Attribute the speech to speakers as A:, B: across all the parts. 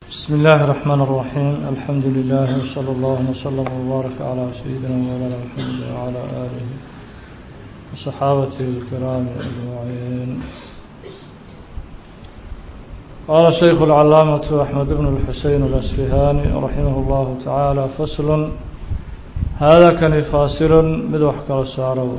A: بسم الله الرحمن الرحيم الحمد لله وصلى الله وسلم وبارك على سيدنا مولانا محمد وعلى آله وصحابته الكرام أجمعين قال الشيخ العلامة أحمد بن الحسين الأسفهاني رحمه الله تعالى فصل هذا كان فاصل مدوح كالسارو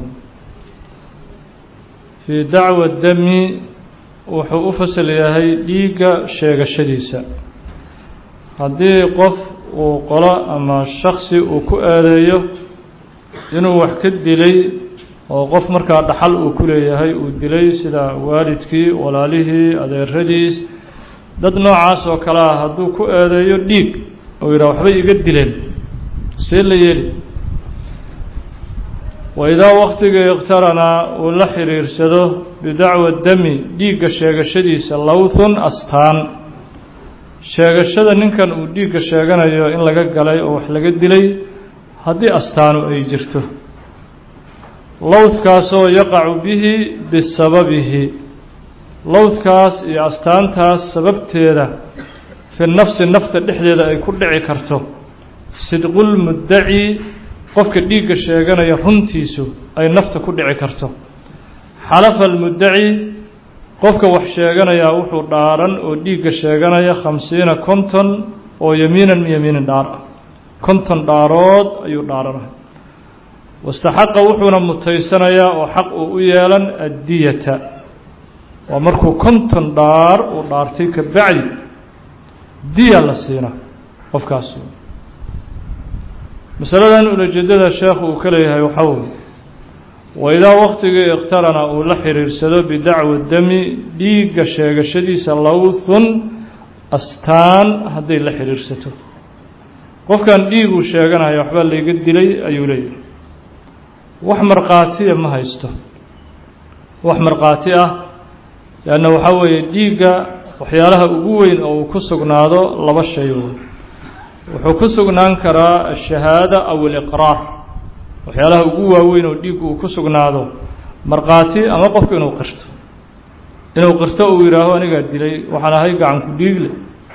A: في دعوة الدم wuxuu u fasal yahay dhiigga sheegashadiisa haddii qof uu qolo ama shaksi uu ku aadeeyo inuu wax ka dilay oo qof markaa dhaxal uu ku leeyahay uu dilay sida waalidkii walaalihii adeeradiis dad noocaas oo kale ah hadduu ku aadeeyo dhiig oo yidhaha waxbay iga dileen see la yeeli waidaa waktigii ikhtaranaa uu la xiriirsado bidacwa dami dhiigga sheegashadiisa lowthun astaan sheegashada ninkan uu dhiigga sheeganayo in laga galay oo wax laga dilay haddii astaanu ay jirto lowthkaasoo yaqacu bihi bisababihi lowthkaas iyo astaantaas sababteeda fi nafsi nafta dhexdeeda ay ku dhici karto sidqulmuddaci qofka dhiigga sheeganaya runtiisu ay nafta ku dhici karto xalafa almuddaci qofka wax sheeganayaa wuxuu dhaaran oo dhiigga sheeganaya khamsiina konton oo yamiinan yamiinin dhaar ah konton dhaarood ayuu dhaaranay wastaxaqa wuxuuna mutaysanayaa oo xaq uu u yeelan addiyata waa markuu konton dhaar uu dhaartay ka bacdi diya la siina qofkaas masaladan ulajeedada sheekhu uu ka leeyahay waxaa weye waidaa waktigii ikhtarana uu la xiriirsado bidacwa dami dhiigga sheegashadiisa lowthun astaan hadday la xiriirsato qofkan dhiiguu sheeganaya waxbaa layga dilay ayuu leeyahay wax markhaatiya ma haysto wax markhaati ah leanna waxaa weeye dhiigga waxyaalaha ugu weyn oo uu ku sugnaado laba shay wuxuu ku sugnaan karaa ashahaada aw aliqraar waxyaalaha ugu waaweyn oo dhiiggu uu ku sugnaado markhaati ama qofku inuu qirto inuu qirto uu yidhaaho anigaa dilay waxaan ahay gacanku dhiigle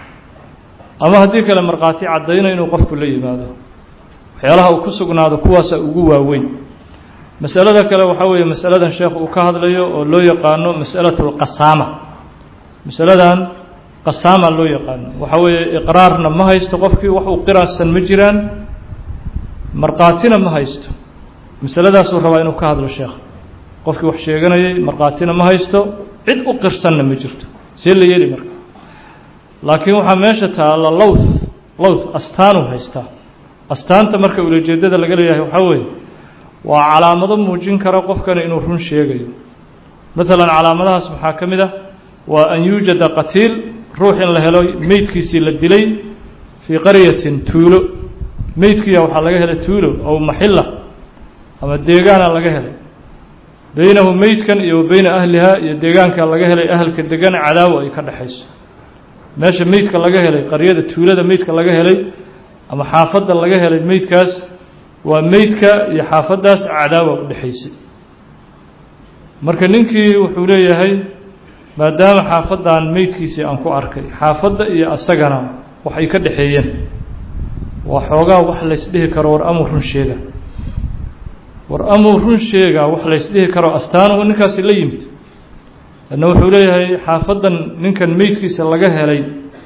A: ama haddii kale markhaati caddayna inuu qofku la yimaado waxyaalaha uu ku sugnaado kuwaasa ugu waaweyn masalada kale waxaa weeye masaladan sheekh uu ka hadlayo oo loo yaqaano masalatu lqasaama masaladan qasaama loo yaqaano waxa weeye iqraarna ma haysto qofkii wax uu qiraasan ma jiraan markhaatina ma haysto masaladaasuu rabaa inuu ka hadlo sheekh qofkii wax sheeganayay markhaatina ma haysto cid u qirsanna ma jirto see la yeeli marka laakiin waxaa meesha taalla lowth lowth astaanuu haystaa astaanta marka ulajeedada laga leeyahay waxaa weeye waa calaamado muujin kara qofkani inuu run sheegayo maalan calaamadahaas maxaa ka mid ah waa an yuujada qatiil ruux in la helo meydkiisii la dilay fii qaryatin tuulo meydkiya waxaa laga helay tuulo ow maxilla ama deegaana laga helay beynahu meydkan iyo wa beyna ahlihaa iyo deegaanka laga helay ahalka degan cadaawo ay ka dhexayso meesha meydka laga helay qaryada tuulada meydka laga helay ama xaafadda laga helay meydkaas waa meydka iyo xaafaddaas cadaawa u dhexaysay marka ninkii wuxuu leeyahay maadaama xaafaddan meydkiisii aan ku arkay xaafadda iyo asagana waxay ka dhexeeyeen waa xoogaa wax laysdhihi karo war amuu run sheega war amuu run sheegaa wax laysdhihi karo astaanuhu ninkaasi la yimid lanna wuxuu leeyahay xaafaddan ninkan meydkiisa laga helay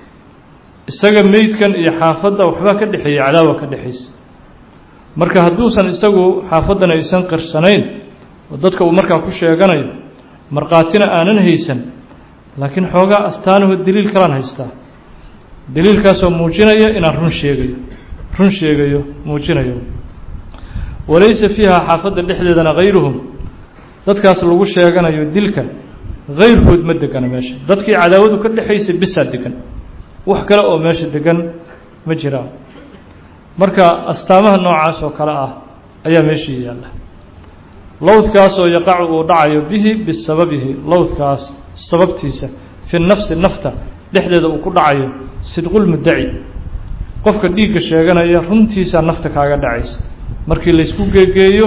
A: isaga meydkan iyo xaafadda waxbaa ka dhexeeyey cadaawa ka dhexaysa marka hadduusan isagu xaafaddan aysan qirsanayn oo dadka uu markaa ku sheeganayo markhaatina aanan haysan laakiin xoogaa astaanuhu daliil kalaan haystaa daliilkaasoo muujinaya inaan run sheegayo run sheegayo muujinayo walaysa fiiha xaafadda dhexdeedana hayruhum dadkaas lagu sheeganayo dilka hayrkood ma degana meesha dadkii cadaawadu ka dhexaysay bisaa degan wax kale oo meesha degan ma jiraan marka astaamaha noocaas oo kale ah ayaa meeshii yaalla lowdkaasoo yaqacu uu dhacayo bihi bisababihi lowdkaas sababtiisa fi nafsi nafta dhexdeeda uu ku dhacayo sidqulmuddaci qofka dhiigga sheeganaya runtiisaa nafta kaaga dhacaysa markii laysku geegeeyo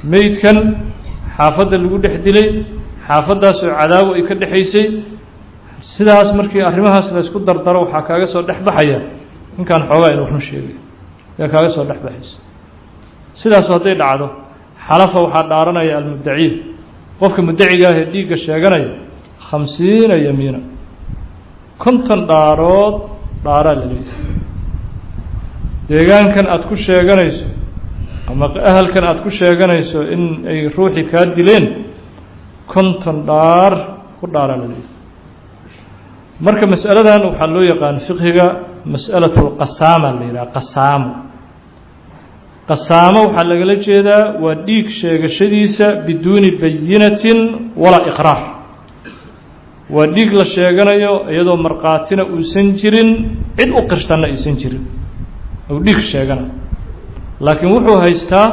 A: meydkan xaafadda lagu dhex dilay xaafaddaasoo cadaawo ay ka dhexaysay sidaas markii arrimahaas la isku dardaro waxaa kaaga soo dhex baxaya ninkaan xoogaa inuu run sheegay ayaa kaaga soo dhex baxaysa sidaasu hadday dhacdo xalafa waxaa dhaaranaya almuddaciin qofka muddaciga ah ee dhiigga sheeganaya khamsiina yamiina konton dhaarood dhaaraa la leeyahay deegaankan aada ku sheeganayso ama ahalkan aada ku sheeganayso in ay ruuxii kaa dileen konton dhaar ku dhaaraa la leeyahay marka masaladan waxaa loo yaqaan fiqhiga mas'alatu lqasaama la yidhaha qasaamo qasaamo waxaa lagala jeedaa waa dhiig sheegashadiisa biduuni bayinatin walaa iqraar waa dhiig la sheeganayo iyadoo markhaatina uusan jirin cid u qirsanna aysan jirin ou dhiig sheeganayo laakiin wuxuu haystaa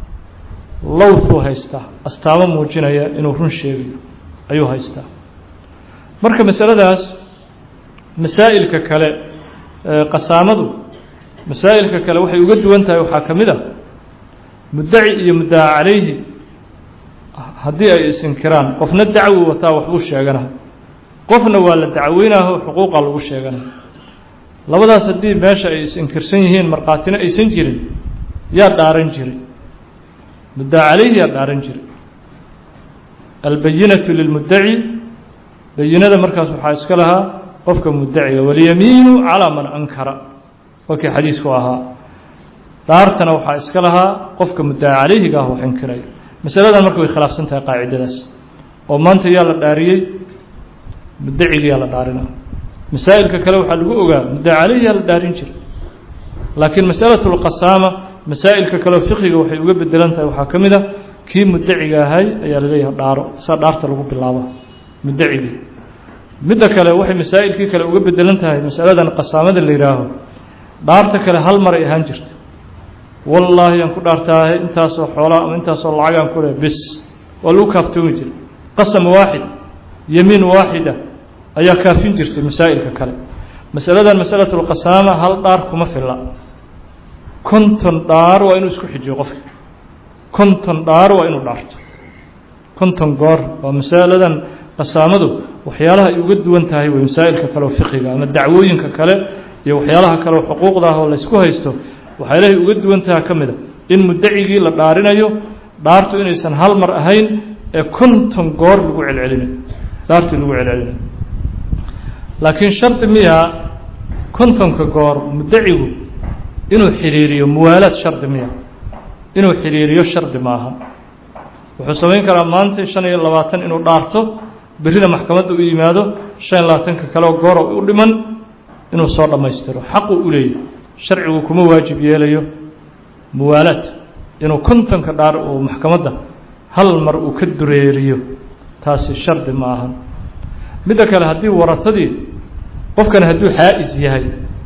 A: lowthuu haystaa astaamo muujinaya inuu run sheegayo ayuu haystaa marka masaladaas masaa'ilka kale qasaamadu masaa'ilka kale waxay uga duwan tahay waxaa ka mid a muddaci iyo muddaca calayhi haddii ay isinkiraan qofna dacwi wataa waxbuu sheegana qofna waa la dacweynaho xuquuqa lagu sheegana labadaas haddii meesha ay is-inkirsan yihiin markhaatina aysan jirin yaa dhaaran jiray muddaca calayhi yaa dhaaran jiray albayinatu lilmuddaci bayinada markaas waxaa iska lahaa qofka muddaciga walyamiinu calaa man ankara wakii xadiisku ahaa dhaartana waxaa iska lahaa qofka muddaca calayhiga ah wax inkiraya masaladan marka way khilaafsan tahay qaacidadaas oo maanta yaa la dhaariyey muddacigiyaa la dhaarina masaa'ilka kale waxaa lagu ogaa muddaca calayhi yaa la dhaarin jiray laakiin masalatu lqasaama masaa'ilka kaleo fiqiga waxay uga bedelan tahay waxaa ka mid a kii muddaciga ahay ayaa laleeyahay dhaaro saa dhaarta lagu bilaabo muddacigii midda kale waxay masaa'ilkii kale uga bedelan tahay masaladan qasaamada la yidhaaho dhaarta kale hal maray ahaan jirta wallaahi aan ku dhaartaahe intaasoo xoolaa ama intaasoo lacagaan ku leh bis waa lagu kaaftoomi jiray qasam waaxid yemiin waaxida ayaa kaafin jirtay masaa'ilka kale masaladan masalatulqasaama hal dhaar kuma filla konton dhaar waa inuu isku xijiyo qofka konton dhaar waa inuu dhaarto konton goor waa masaladan qasaamadu waxyaalaha ay uga duwan tahay way masaa'ilka kale oo fiqiga ama dacwooyinka kale iyo waxyaalaha kale oo xuquuqda ah oo laysku haysto waxyaalahay uga duwan taha ka mid a in muddacigii la dhaarinayo dhaartu inaysan hal mar ahayn ee konton goor lagu celcelinayo dhaartii lagu celcelinayo laakiin shardi miyaa kontonka goor muddacigu inuu xidhiiriyo muwaalaad shardi miya inuu xidhiiriyo shardi maaha wuxuu samayn karaa maanta shan iyo labaatan inuu dhaarto berrina maxkamadda u yimaado shan iyo labaatanka kaleoo gooro u dhiman inuu soo dhammaystiro xaquu u leeyahy sharcigu kuma waajib yeelayo muwaalaad inuu kontonka dhaar uu maxkamadda hal mar uu ka dureeriyo taasi shardi ma ahan midda kale haddii waratadii qofkan hadduu xaa'is yahay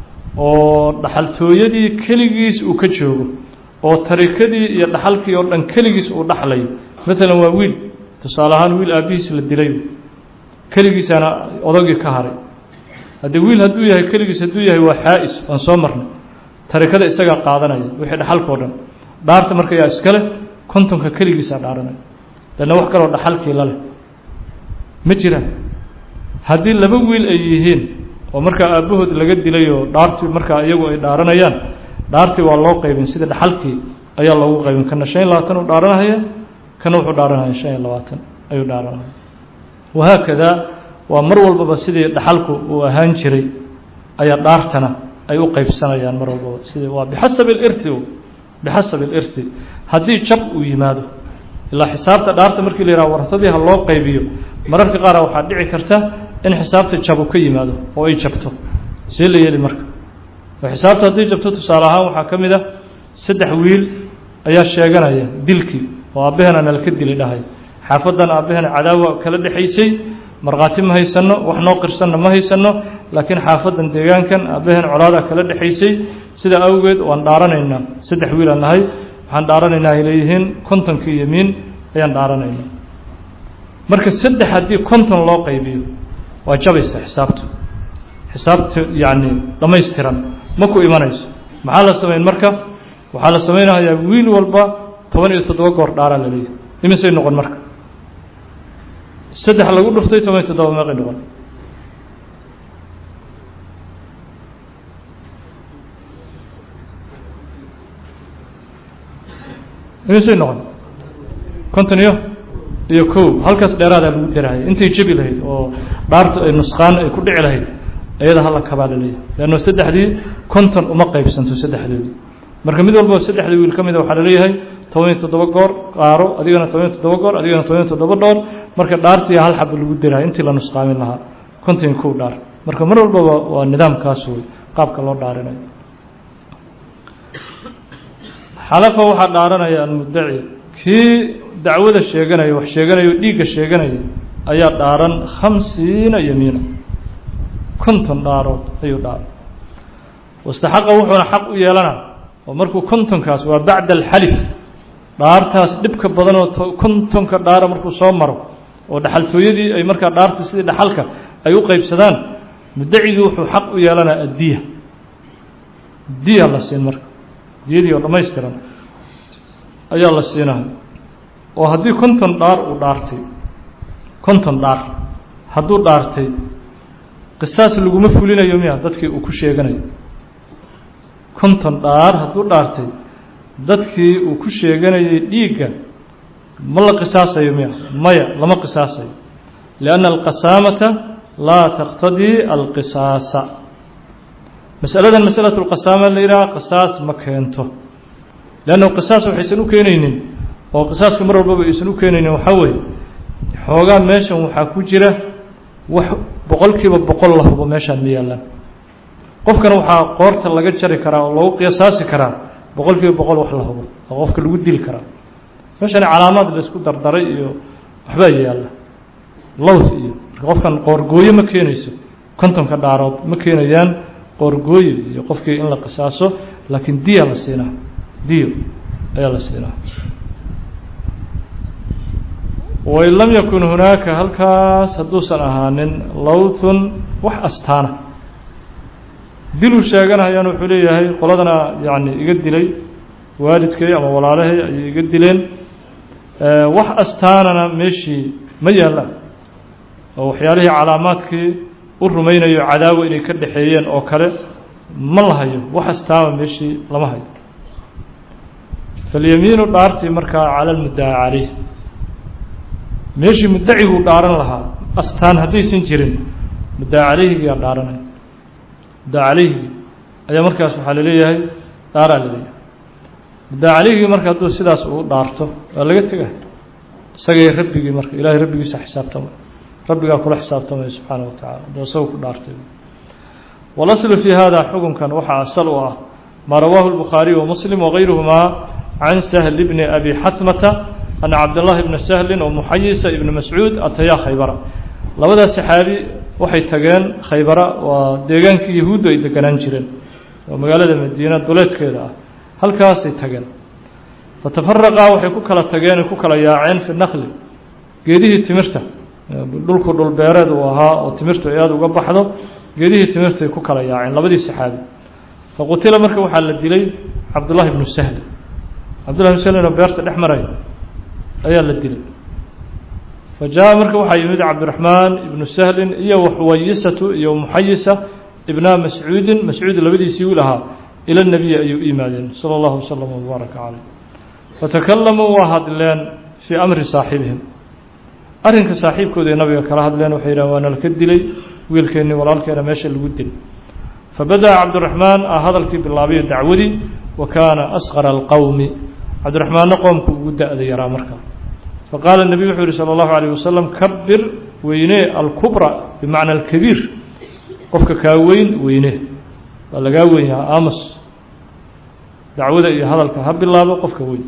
A: oo dhaxaltooyadii keligiis uu ka joogo oo tarikadii iyo dhaxalkii oo dhan keligiis uu dhaxlayo maalan waa wiil tusaale ahaan wiil aabbihiis la dilay keligiisaana odagii ka haray haddii wiil hadduu yahay keligiis hadduu yahay waa xaa'is waan soo marnay tarikada isagaa qaadanaya wixii dhaxalkao dhan dhaarta marka yaa iska leh kontonka keligiisaa dhaaranaya lanna wax kaloo dhaxalkii la leh ma jiraan haddii laba wiil ay yihiin oo markaa aabbahood laga dilay oo dhaartii markaa iyagu ay dhaaranayaan dhaartii waa loo qaybin sida dhaxalkii ayaa loogu qaybin kana shan iyo labaatan uu dhaaranahaya kana wuxuu dhaaranaya shan iyo labaatan ayuu dhaaranaya wahaakada waa mar walbaba sidii dhaxalku uu ahaan jiray ayaa dhaartana ay u qaybsanayaan mar walbaba sidii waa bixasabi alirthi bixasabi alirthi haddii jab uu yimaado ilaa xisaabta dhaarta markii la yidhaha wartadii ha loo qaybiyo mararka qaara waxaa dhici karta in xisaabta jabu ka yimaado oo ay jabto see la yeeli marka oo xisaabta haddii jabto tusaale ahaan waxaa ka mid a saddex wiil ayaa sheeganaya dilkii oo aabbaheena nalka dili dhahay xaafadan aabbaheena cadaawa kala dhexaysay markhaati ma haysanno wax noo qirsanna ma haysanno laakiin xaafadan deegaankan aabbaheena colaadaa kala dhexaysay sida awgeed waan dhaaranaynaa saddex wiilaan nahay waxaan dhaaranaynaa ay leeyihiin kontonkii yemiin ayaan dhaaranaynaa marka saddex haddii konton loo qaybiyo waa jabaysa xisaabtu xisaabta yacni dhammaystiran ma ku imanayso maxaa la samayn marka waxaa la samaynayaa wiil walba toban iyo toddoba goor dhaaraa la leeyahay imisay noqon marka saddex lagu dhuftay toban iyo toddoba meeqay noqon imisay noqon konton iyo iyo kow halkaas dheeraadaa lagu darahaya intay jebi lahayd oo dhaartu ay nusqaan ay ku dhici lahayd iyada hala kabaa laleeyahay leanno saddexdii konton uma qaybsanto saddexdoodii marka mid walba saddexdii wiil ka mida waxaa laleeyahay toban iyo toddoba goor qaaro adigana toban iyo toddoba goor adigana toban iyo toddoba dhoor marka dhaartii hal xaba lagu darahaya intii la nusqaamin lahaa konton iyo kow dhaar marka mar walbaba waa nidaamkaas wey qaabka loo dhaarinayo xalafa waxaa dhaaranaya almuddaci kii dacwada sheeganaya wax sheeganaya o dhiigga sheeganaya ayaa dhaaran khamsiina yamiina konton dhaarood ayuu dhaaran wastaxaqa wuxuuna xaq u yeelana oo markuu kontonkaas waa bacda alxalif dhaartaas dhibka badan oo kontonka dhaara markuu soo maro oo dhaxaltooyadii ay markaa dhaarta sidii dhaxalka ay u qeybsadaan muddacigii wuxuu xaq u yeelanaa addiya diya la siin marka diyadii oo dhammaystiran ayaa la siinahay oo haddii konton dhaar uu dhaartay konton dhaar hadduu dhaartay qisaas laguma fulinayo miya dadkii uu ku sheeganayo konton dhaar hadduu dhaartay dadkii uu ku sheeganayay dhiigga ma la qisaasayo miya maya lama qisaasayo lianna alqasaamata laa taqtadii alqisaasa masaladan masalatu lqasaama la yidhaha qisaas ma keento leanna qisaas waxaysan u keenaynin oo qisaaska mar walbaba aysan u keenaynin waxaa weeye xoogaa meeshan waxaa ku jira wax boqolkiiba boqol la hubo meeshaan ma yaallaan qofkana waxaa qoorta laga jari karaa oo lagu qiyasaasi karaa boqol kiiba boqol wax la hubo oo qofka lagu dili karaa meeshani calaamaad laisku dardaray iyo waxbaa yaalla lowth iyo marka qofkan qoorgooyo ma keenayso kontonka dhaarood ma keenayaan qoorgooyo iyo qofkii in la qisaaso laakiin diya la siinaa diyo ayaa la siinaa wain lam yakun hunaaka halkaas hadduusan ahaanin lowthun wax astaana diluu sheeganayaan wuxuu leeyahay qoladana yacni iga dilay waalidkay ama walaalahay ayay iga dileen wax astaanana meeshii ma yaallaan oo waxyaalihii calaamaadkii u rumaynayo cadaawa inay ka dhexeeyeen oo kale ma la hayo wax astaama meeshii lama hayo falyamiinu dhaartii markaa cala almuddaca caleyh meeshii muddaciguu dhaaran lahaa astaan haddaysan jirin muddaca caleyhigiyaa dhaaranaya muddaca caleyhigii ayaa markaas waxaa laleeyahay dhaaraa laleeyahay muddaca caleyhigii marka hadduu sidaas uu dhaarto waa laga tega isagay rabbigii marka ilaahay rabbigiisa xisaabtamay rabbigaa kula xisaabtamaya subxaana wa tacala hadduu isaga ku dhaartay walaslu fii hada xukunkan waxaa asal u ah maa rawaahu lbukhaariy wa muslim wagayruhumaa can sahl bni abi xatmata ana cabdاllahi bna sahlin oo muxayisa ibni mascuud atayaa khaybara labadaas saxaabi waxay tageen khaybara waa deegaankii yahuuddu ay deganaan jireen oo magaalada madiina duleedkeeda ah halkaasay tageen fatafaraqaa waxay ku kala tageen ay ku kala yaaceen fi nakli geedihii timirta dhulku dhulbeereed uu ahaa oo timirtu ay aada uga baxdo geedihii timirtay ku kala yaaceen labadii saxaabi faqutila marka waxaa la dilay cabdullahi bnu sahl cabdullahi bnu sahlin oo beerta dhex maray ayaa la dilay fa jaa marka waxaa yimid cabdiraxmaan ibnu sahlin iyo waxuwayisatu iyo muxayisa ibna mascuudin mascuud labadiisii wiil ahaa ila nebiyi ayuu u yimaadeen sala allahu wasalam wabaaraka caleyh fatakalamuu waa hadleen fii amri saaxibihim arrinka saaxiibkooda ay nabiga kala hadleen waxay yidhahen waa nalka dilay wiilkeennii walaalkeena meesha lagu dilay fabada'a cabdiraxmaan ah hadalkii bilaabayo dacwadii wa kaana asqara alqowmi cabdiraxmaanna qoomku ugu da-da yaraa markaa faqaala nebiyu wuxuu yihi sala allahu alayh wasalam kabir weynee alkubra bimacna alkabiir qofka kaa weyn weynee waa lagaa weyn yahaa aamus dacwada iyo hadalka ha bilaabo qofka weyn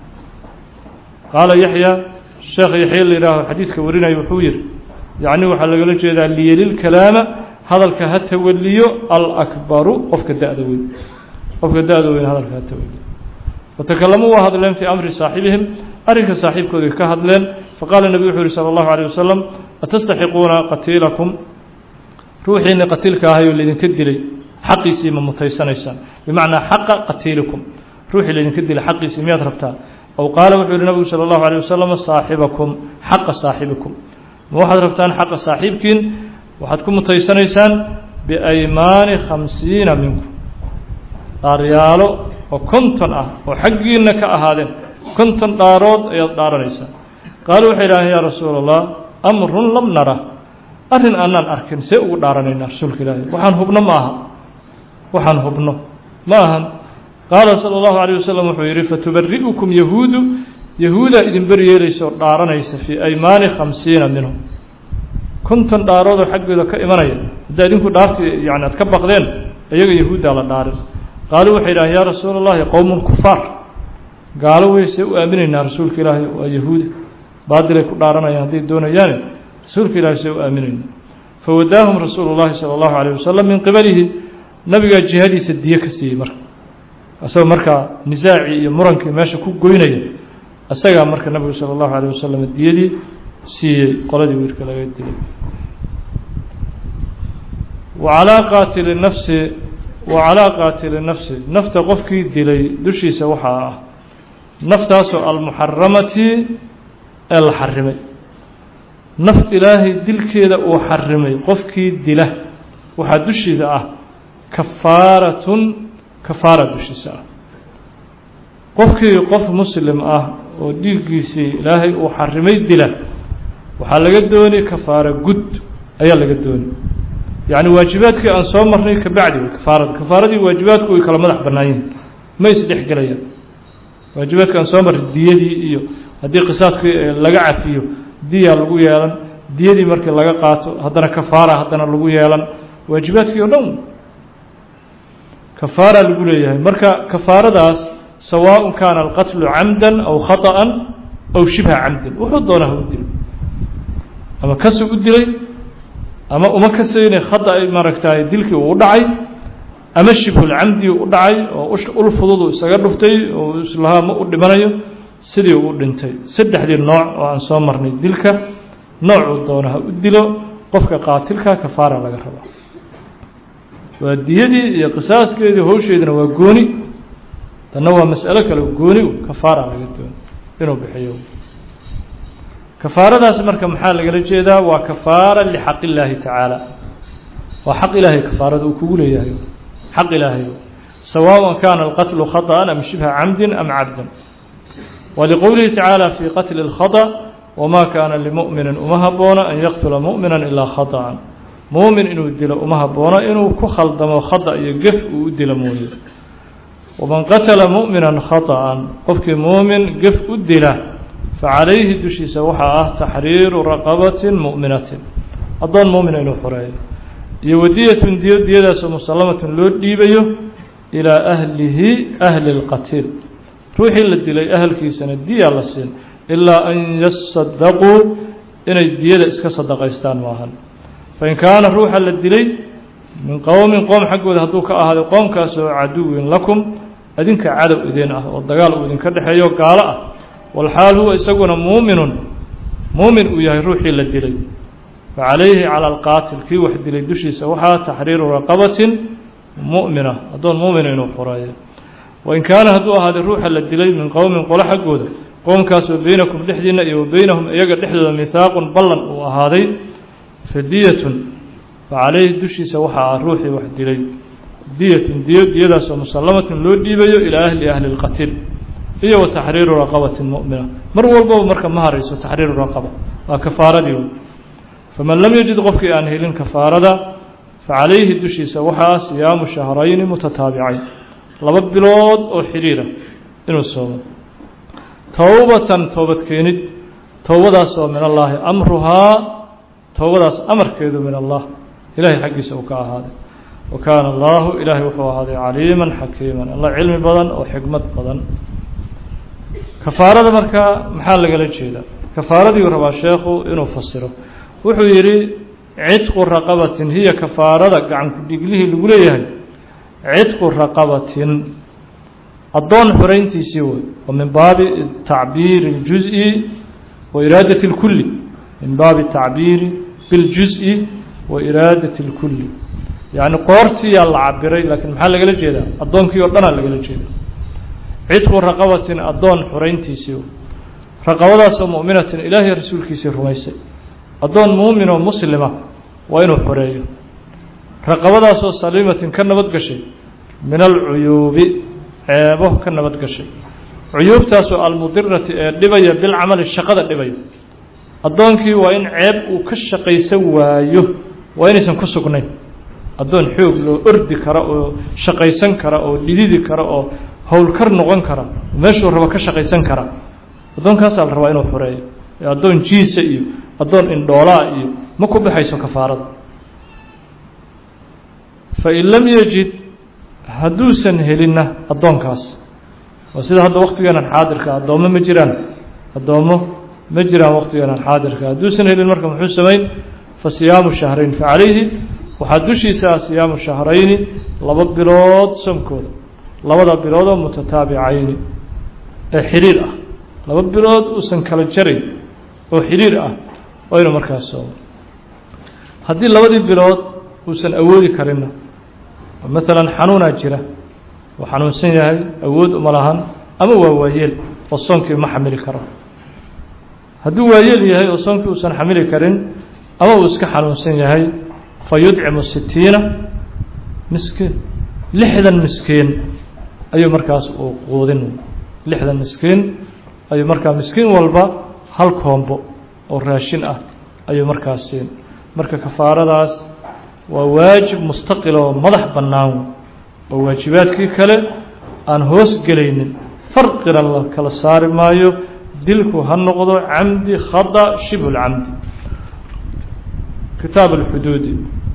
A: qaala yaxya sheekh yaxya la yidhaaho xadiiska warinaya wuxuu yihi yacni waxaa lagala jeedaa liyelilkalaama hadalka ha tawaliyo alakbaru qofka da-da weyn qofka da-da weyn hadalka ha tawaliyo fatakalamuu waa hadleen fii amri saaxibihim arrinka saaxiibkooday ka hadleen faqaala nebigu wuxuu yihi sala allahu alayh wasalam atastaxiquuna qatiilakum ruuxiinni qatiilka ahay oo laydinka dilay xaqiisii ma mutaysanaysaan bimacnaa xaqa qatiilikum ruuxii laydinka dilay xaqiisii miyaad rabtaa ow qaala wuxuu yihi nabigu sala allahu alayh wasalam saaxibakum xaqa saaxibikum ma waxaad rabtaan xaqa saaxiibkiin waxaad ku mutaysanaysaan biaymaani khamsiina minkum dhaaryaalo oo konton ah oo xaggiinna ka ahaadeen konton dhaarood ayaad dhaaranaysaa qaaluu waxay idhaaheen yaa rasuula allah amrun lam nara arrin aanaan arkin see ugu dhaaranaynaa rasuulka ilaahi waxaan hubno ma aha waxaan hubno ma ahan qaala sala allahu calayh wasalam wuxuu yidhi fatubari'ukum yahuudu yahuudaa idin beri yeelaysa oo dhaaranaysa fii aymaani khamsiina minhum konton dhaaroodoo xaggooda ka imanaya haddaa idinku dhaartii yani aad ka baqdeen iyaga yahuuddaa la dhaarin qaaluu waxay idhaaheen yaa rasuula allahi qowmun kufaar gaalo wey see u aaminaynaa rasuulka ilaahi waa yahuuda baadilay ku dhaaranayaan hadday doonayaane rasuulka ilahi see u aaminaynaa fawadaahum rasuulu llahi sala allahu calayh wasalam min qibalihi nabigaa jihadiisa diyo ka siiyey marka isagoo markaa nisaacii iyo murankii meesha ku goynaya isagaa marka nabigu sala allahu calayh wasalam diyadii siiyey qoladii wiilka laga dilay wa calaa qaatili nafsi wa calaa qaatili nafsi nafta qofkii dilay dushiisa waxaa ah naftaasoo almuxaramati ee la xarimay naf ilaahay dilkeeda uu xarimay qofkii dila waxaa dushiisa ah kafaaratun kafaara dushiisa ah qofkii qof muslim ah oo dhiiggiisii ilaahay uu xarimay dila waxaa laga dooni kafaara gud ayaa laga dooni yacni waajibaadkii aan soo marnay kabacdi way kafaarada kafaaradii waajibaadku way kala madax bannaan yihin ma isdhexgelayaan waajibaadka aan soo marnay diyadii iyo haddii qisaaskii laga cafiyo diyaa lagu yeelan diyadii markii laga qaato haddana kafaara haddana lagu yeelan waajibaadkii o dhan kafaara lagu leeyahay marka kafaaradaas sawaaء kaana alqatlu camda aw khaطأa aw shibha camdin wuxuu doona ha u dilo ama kasuu u dilay ama uma kasayna khada maaragtay dilkii uu u dhacay ama shibhulcamdi u dhacay oo ul fududu isaga dhuftay oo islahaa ma u dhimanayo sidii uu dhintay saddexdii nooc oo aan soo marnay dilka noocuu doona ha u dilo qofka qaatilka kafaara laga rabaa waa diyadii iyo qisaaskeedii howsheedina waa gooni tanna waa mas'alo kale gooni kafaara laga dooni inuu bixiyo kafaaradaas marka maxaa lagala jeedaa waa kafaara lixaq illaahi tacaala waa xaq ilaahay kafaarada uu kugu leeyahay xaq ilaahay sawaaء kaana alqatlu khaطأa am shibha camdi am cabdan waliqowlihi tacaala fii qatli اlkhaطأ wma kaana limu'mini uma haboona an yaqtula mu'mina ilaa khaطأa muumin inuu dilo uma haboona inuu ku khaldamo khada iyo gef uu u dilo mooye waman qatala mu'mina khaطأa qofkii muumin gef u dila facalayhi dushiisa waxaa ah taxriiru raqabati mu'minatin addoon muumina inuu xoreeyo iyo wadiyatun diyo diyadaasoo musallamatun loo dhiibayo ilaa ahlihi ahli اlqatiil ruuxii la dilay ahalkiisana diyaa la siin ilaa an yasadaquu inay diyada iska sadaqaystaan maahan fain kaana ruuxa la dilay min qowmin qoom xaggooda hadduu ka ahaaday qoomkaasoo caduwin lakum adinka cadow idin ah oo dagaal uu idinka dhexeeyo gaalo ah walxaal huwa isaguna muuminun muumin uu yahay ruuxii la dilay facalayhi cala alqaatil kii wax dilay dushiisa waxaa taxriiru raqabatin mu'mina addoon muumina inuu xoreeyo wain kaana hadduu ahaaday ruuxa la dilay min qowmin qolo xaggooda qoomkaasoo beynakum dhexdiinna iyo wa beynahum iyaga dhexdooda mihaaqun ballan uu ahaaday fadiyatun facalayhi dushiisa waxaa ah ruuxii wax dilay diyatun diyo diyadaasoo musallamatun loo dhiibayo ilaa ahli ahli اlqatiil iyo wa taxriiru raqabatin mu'mina mar walbaba marka ma harayso taxriiru raqaba waa kafaaradii faman lam yajid qofkii aan helin kafaarada facalayhi dushiisa waxaa siyaamu shahrayni mutataabicayn laba bilood oo xidhiira inuu soomo towbatan toobad keenid towbadaasoo min allaahi amruhaa towbadaas amarkeedu min allah ilahay xaggiisa uu ka ahaaday wa kaana allaahu ilaahay wuxuu ahaaday caliiman xakiiman alla cilmi badan oo xikmad badan kafaarada markaa maxaa lagala jeedaa kafaaradiiu rabaa sheekhu inuu fasiro wuxuu yidhi cidqu raqabatin hiya kafaarada gacanku dhiglihii lagu leeyahay cidqu raqabatin addoon xorayntiisii wey oo min baabi tacbiiri اljuز'i wa iraadati اlkulli min baabi tacbiiri biاljuز'i wa iraadati اlkulli yacni qoortiyaa la cabiray laakiin maxaa lagala jeedaa addoonkii oo dhanaa lagala jeeda cidqu raqabatin addoon xorayntiisii raqabadaasoo mu'minatin ilaahay rasuulkiisii rumaysay addoon muumin oo muslima waa inuu xoreeyo raqabadaasoo saliimatin ka nabad gashay min alcuyuubi ceebo ka nabad gashay cuyuubtaasoo almudirati ee dhibaya bilcamali shaqada dhibaya addoonkii waa in ceeb uu ka shaqaysan waayo waa inaysan ku sugnayn addoon xoog loo ordi kara oo shaqaysan kara oo dhididi kara oo howlkar noqon kara meeshuu rabo ka shaqaysan kara addoonkaasaa la rabaa inuu xoreeyo addoon jiisa iyo addoon indhoolaa iyo ma ku baxayso kafaarada fain lam yajid hadduusan helinna addoonkaas waa sida hadda waktigeenan xaadirka addoommo ma jiraan addoommo ma jiraan waktigeenan xaadirka hadduusan helin marka muxuu samayn fa siyaamu shahrayn fa calayhi waxaa dushiisa ah siyaamu shahrayni laba bilood soomkooda labada biloodoo mutataabicayni ee xiriir ah laba bilood uusan kala jarayn oo xiriir ah waa inuu markaas soomo haddii labadii bilood uusan awoodi karinna maalan xanuunaa jira uu xanuunsan yahay awood uma lahan ama waa waayeel oo soonkii ma xamili karo hadduu waayeel yahay oo soonkii uusan xamili karin ama uu iska xanuunsan yahay fa yudcimu sitiina miskiin lixdan miskiin ayuu markaas uu quudin lixdan miskiin ayuu markaa miskiin walba hal koombo oo raashin ah ayuu markaas siin marka kafaaradaas waa waajib mustaqil oo madax bannaan oo waajibaadkii kale aan hoos gelaynin farqina la kala saari maayo dilku ha noqdo camdi khada shibhu lcamdi kitaab alxuduudi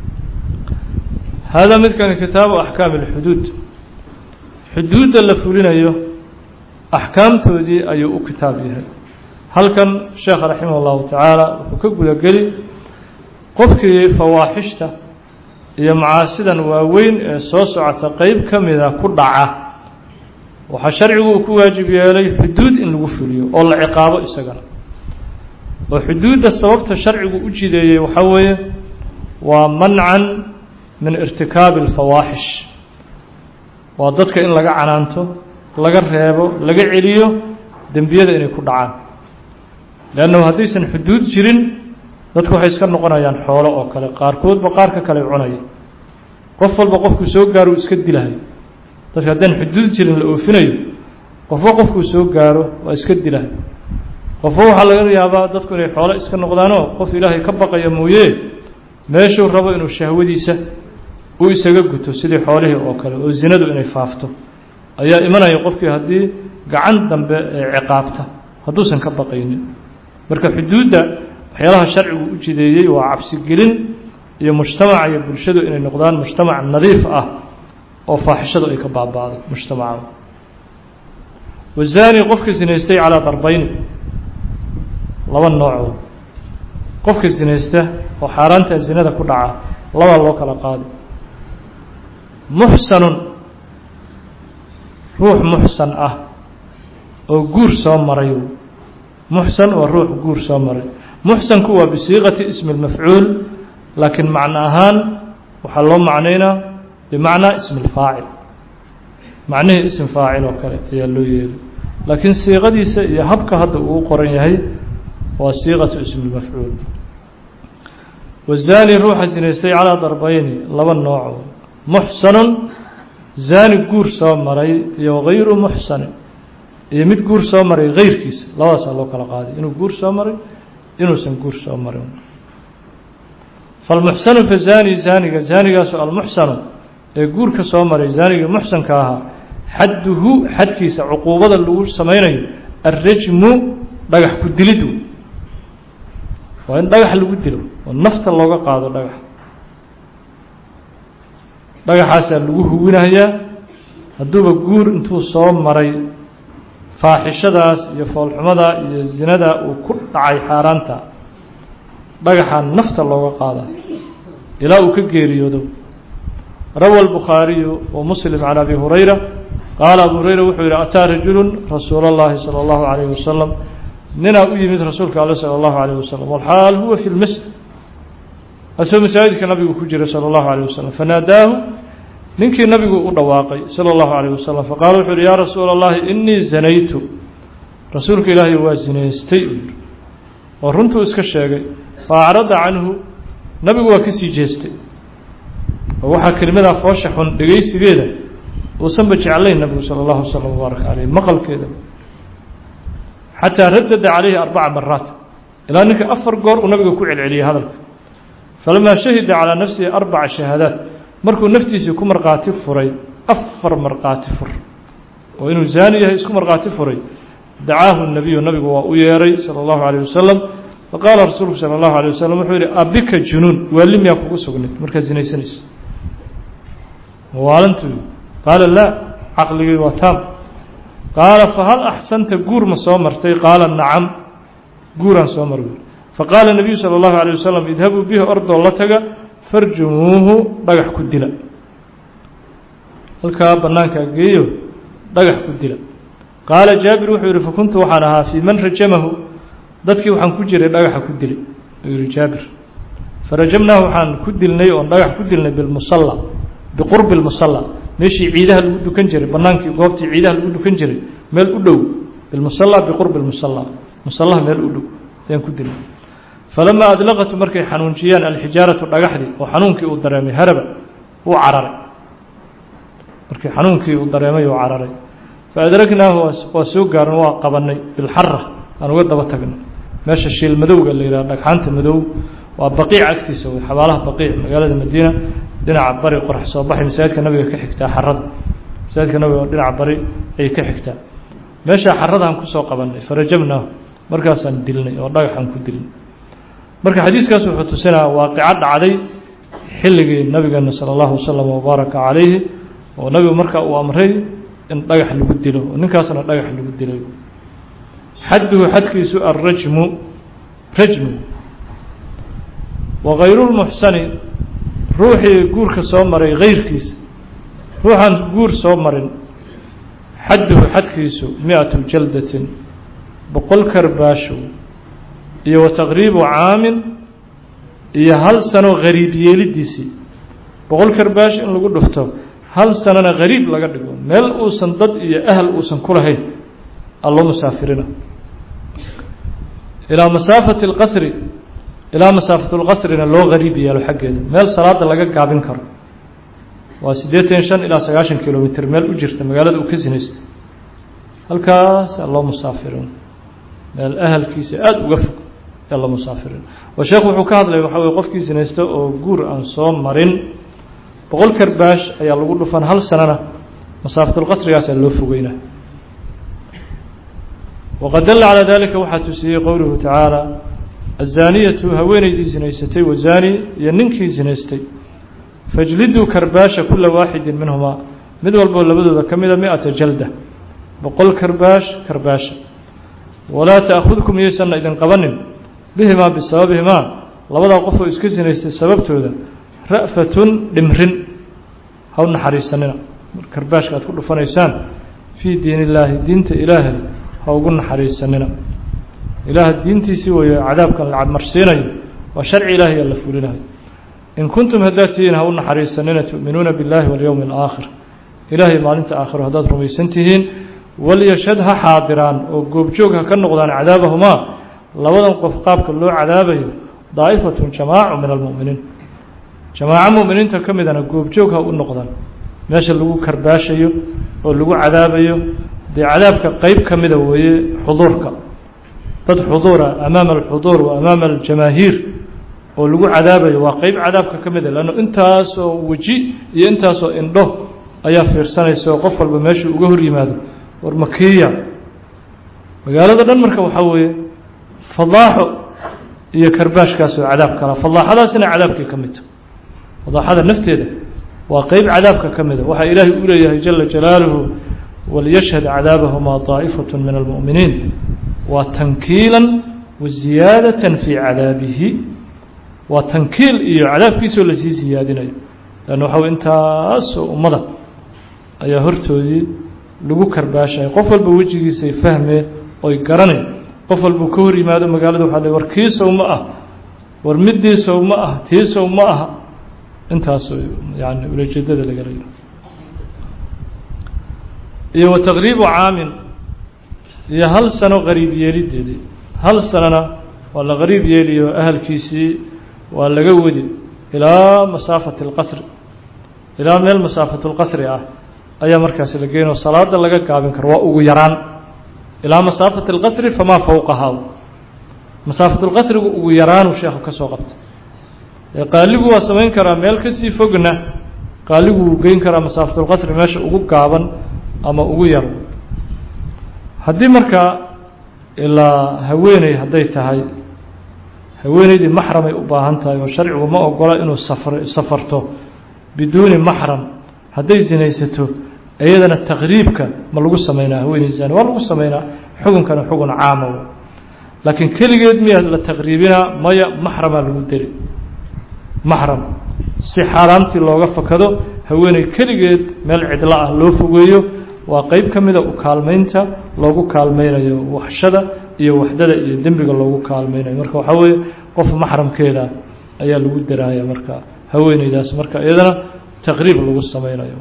A: hada midkani kitaabu axkaami alxuduud xuduudda la fulinayo axkaamtoodii ayuu u kitaab yahay halkan sheekh raximah اllahu tacaala wuxuu ka gudageli qofkii fawaaxishta iyo macaasidan waaweyn ee soo socota qeyb ka mida ku dhaca waxaa sharcigu uu ku waajib yeelay xuduud in lagu fuliyo oo la ciqaabo isagana oo xuduudda sababta sharcigu u jideeyey waxaa weeye waa mancan min irtikaabi alfawaaxish waa dadka in laga canaanto laga reebo laga celiyo dembiyada inay ku dhacaan leannahu haddaysan xuduud jirin dadku waxay iska noqonayaan xoolo oo kale qaarkoodba qaarka kale cunaya qof walba qofkuu soo gaaro uu iska dilahay dadka haddaan xuduud jirin la oofinayo qofba qofkuu soo gaaro waa iska dilahay qofba waxaa laga yaabaa dadku inay xoolo iska noqdaanoo qof ilaahay ka baqaya mooye meeshuu rabo inuu shahwadiisa uu isaga guto sidii xoolihii oo kale oo zinadu inay faafto ayaa imanaya qofkii haddii gacan dambe ee ciqaabta hadduusan ka baqaynin marka xuduudda waxyaalaha sharcigu u jideeyey waa cabsigelin iyo mujtamaca iyo bulshadu inay noqdaan mujtamac nadiif ah oo faaxishadu ay ka baaba'do mujtamaca wazaani qofka sinaystay calaa darbayni laba noocoo qofka sinaysta oo xaaraanta zinada ku dhaca laba loo kala qaadi muxsanun ruux muxsan ah oo guur soo maray muxsan waa ruux guur soo maray muxsanku waa bisiiqati ismi اlmafcuul laakiin macno ahaan waxaa loo macnaynaa bimacnaa ismi اlfaacil macnihii ism faacil oo kale ayaa loo yeeli laakiin siiqadiisa iyo habka hadda uu qoran yahay waa siiqatu ismi اlmafcuul wazaani ruuxa sinaystay calaa darbayni laba nooco muxsanun zaani guur soo maray iyo hayru muxsanin iyo mid guur soo maray hayrkiisa labadaasaa loo kala qaaday inuu guur soo maray inuusan guur soo marin falmuxsanu fa zaani zaaniga zaanigaasu almuxsanu ee guurka soo maray zaanigii muxsanka ahaa xadduhu xadkiisa cuquubada lagu samaynayo alrajmu dhagax ku dilidu waa in dhagax lagu dilo oo nafta looga qaado dhagax dhagaxaasaa lagu huwinayaa hadduuba guur intuu soo maray faaxishadaas iyo foolxumadaa iyo zinadaa uu ku dhacay xaaraanta dhagaxaa nafta looga qaada ilaa uu ka geeriyoodo rawa albukhaariyu wa muslim can abi hurayra qaala abu hurayra wuxuu yidhi ataa rajulu rasuula اllahi salى اllahu alayh wasalam ninaa u yimid rasuulka alle salى اllahu alayh wasalam walxaal huwa fi lmasjid asagoo masaajidka nabigu ku jira salى اllahu alayh wasalam fanaadaahu ninkii nabigu u dhawaaqay salى اllahu alayh wasalam faqaala wuxuu uhi yaa rasuula اllahi inii zanaytu rasuulka ilaahay waa zinaystay oo runtuu iska sheegay faacrada canhu nabigu waa ka sii jeestay oo waxaa kelimadaa foosha xun dhegaysigeeda uusanba jeclayn nabigu salى اllahu wasalam wbaaraka caleyh maqalkeeda xataa radada calayhi arbaca maraat ilaa ninka afar goor uu nabiga ku celceliyey hadalka falamaa shahida calaa nafsihi arbaca shahaadaat markuu naftiisii ku markhaati furay afar markhaati fur oo inuu zaani yahay isku markhaati furay dacaahu nabiyu nabigu waa u yeeray sala allahu calayh wasalam faqaala rasuulku sala allahu alay wasalam wuxuu yidhi abika junuun waali miyaa kugu sugnay markaad sinaysanaysa waalantu qaala laa caqligii waa taam qaala fahal axsanta guur ma soo martay qaala nacam guuraan soo mar faqaala nabiyu sala allahu alay wasalam idhabuu bihi ordoo la taga farjumuuhu dhagax ku dila halkaa bannaankaa geeyo dhagax ku dila qaala jaabir wuxuu yidhi fakuntu waxaan ahaa fii man rajamahu dadkii waxaan ku jiray dhagaxa ku dilay uu yihi jaabir farajamnaahu waxaan ku dilnay oon dhagax ku dilnay bilmusalla biqurbi lmusalla meeshii ciidaha lagu dukan jiray bannaankii goobtii ciidaha lagu dukan jiray meel u dhow bilmusalla biqurbi lmusalla musallaha meel u dhow ayaan ku dilnay falamaa adlaqatu markay xanuunjiyaan alxijaaratu dhagaxdii oo xanuunkii uu dareemay haraba uu cararay markii xanuunkii uu dareemay uu cararay faadragnaahu waa soo gaaran waa qabanay bilxara aan uga daba tagnay meesha shiil madowga la yidhaha dhagxaanta madow waa baqiic agtiisa wey xabaalaha baqiic magaalada madiina dhinaca bari qorax soo baxay masaajidka nabiga ka xigtaa xarada masaajidka nabiga dhinaca bari ayay ka xigtaa meeshaa xaradaan kusoo qabanay farajamnaahu markaasaan dilnay oo dhagaxaan ku dilnay marka xadiiskaas wuxuu tusinaa waaqico dhacday xilligii nabigeena sala allahu wasalam wabaaraka calayhi oo nabigu marka uu amray in dhagax lagu dilo oo ninkaasna dhagax lagu dilay xadduhu xadkiisu alrajmu rajmu wakayrulmuxsani ruuxii guurka soo maray kayrkiisa ruuxaan guur soo marin xadduhu xadkiisu mi-atu jaldatin boqol karbaasho iyo wa taqriibu caamin iyo hal sano gariib yeelidiisii boqol karbaash in lagu dhufto hal sanona gariib laga dhigo meel uusan dad iyo ahal uusan ku lahayn alloo musaafirina ilaa masaafati اlqasri ilaa masaafat اlqasrina loo gariib yeelo xaggeeda meel salaada laga gaabin karo waa siddeetan shan ilaa sagaashan kilomitr meel u jirta magaalada uu ka sinaysta halkaas alloo musaafirin meel ahalkiisa aada uga fog alloo musaafirin oo sheekhu wuxuu ka hadlaya waxaa weye qofkii sinaysta oo guur aan soo marin boqol karbaash ayaa lagu dhufan hal sanana masaafatulqasrigaasaa loo fogeynaa waqad dalla calaa dalika waxaa tusiyey qowluhu tacaala azaaniyatu haweeneydii sinaysatay wazaani iyo ninkii sinaystay fajliduu karbaasha kula waaxidin minhumaa mid walboo labadooda ka mida mi-ata jalda boqol karbaash karbaasha walaa ta'khudkum yaysanna idin qabanin bihimaa bisababihimaa labadaa qof oo iska sinaystay sababtooda ra'fatun dhimrin ha u naxariisanina karbaashka aad ku dhufanaysaan fii diin illaahi diinta ilaahay ha ugu naxariisanina ilaah diintiisii weeye cadaabkan la cadmarsiinayo waa sharci ilaahay aa la fulinayo in kuntum haddaad tihiin ha u naxariisanina tu'minuuna biاllahi walyowmi alaakhir ilaahay maalinta aakhiro haddaad rumaysan tihiin walyashhad ha xaadiraan oo goobjoog ha ka noqdaan cadaabahumaa labadan qof qaabka loo cadaabayo daa'ifatun jamaacu min almu'miniin jamaaco mu'miniinta ka midana goobjoog ha u noqdaan meesha lagu karbaashayo oo lagu cadaabayo dee cadaabka qeyb ka mida weeye xuduurka dad xuduura amaama alxuduur wa amaama aljamaahiir oo lagu cadaabayo waa qeyb cadaabka ka mida leanno intaasoo weji iyo intaasoo indho ayaa fiirsanaysa oo qof walba meeshuu uga hor yimaado war makiya magaalada dhan marka waxaa weeye fadaaxo iyo karbaashkaasoo cadaab kala fadaaxadaasina cadaabkii ka midta fadaaxada nafteeda waa qeyb cadaabka ka mida waxaa ilaahay u leeyahay jala jalaaluhu waliyashhad cadaabahumaa طaa'ifaة min almu'miniin waa tankiila waziyaadaة fii cadaabihi waa tankiil iyo cadaabkiisoo lasii siyaadinayo lann waxa wey intaasoo ummada ayaa hortoodii lagu karbaashay qof walba wejigiisay fahmeen oy garanay qof walbuu ka hor yimaado magaalada waxa le war kiisow ma ah war midiisow ma ah tiisow ma aha intaas yani ulajeedada laga leeyo iyo wa taqriibu caamin iyo hal sano qariib yeelideedii hal sanona waa la qariib yeeliyo ahalkiisii waa laga wadi ilaa masaafati اlqasri ilaa meel masaafatu lqasri ah ayaa markaasi la geynoo salaada laga gaabin karo waa ugu yaraan ilaa masaafati اlqasri famaa fowqahaa masaafat اlqasrigu ugu yaraanu sheekhu ka soo qabta qaaligu waa samayn karaa meel kasii fogna qaaligu wuu geyn karaa masaafatulqasri meesha ugu gaaban ama ugu yar haddii markaa ilaa haweeney hadday tahay haweeneydii maxramay u baahan tahay oo sharcigu ma ogola inuu safr safarto biduuni maxram hadday sinaysato iyadana taqriibka ma lagu sameynaa haweeney zani waa lagu sameynaa xukunkana xugun caama laakiin keligeed miyaa la taqriibinaa maya maxramaa lagu deli maxram si xaaraamtii looga fakado haweeney keligeed meel cidlo ah loo fogeeyo waa qeyb ka mida u kaalmeynta loogu kaalmeynayo waxshada iyo waxdada iyo dembiga loogu kaalmeynayo marka waxaa weeye qof maxramkeeda ayaa lagu daraaya marka haweeneydaas marka iyadana taqriib lagu sameynayo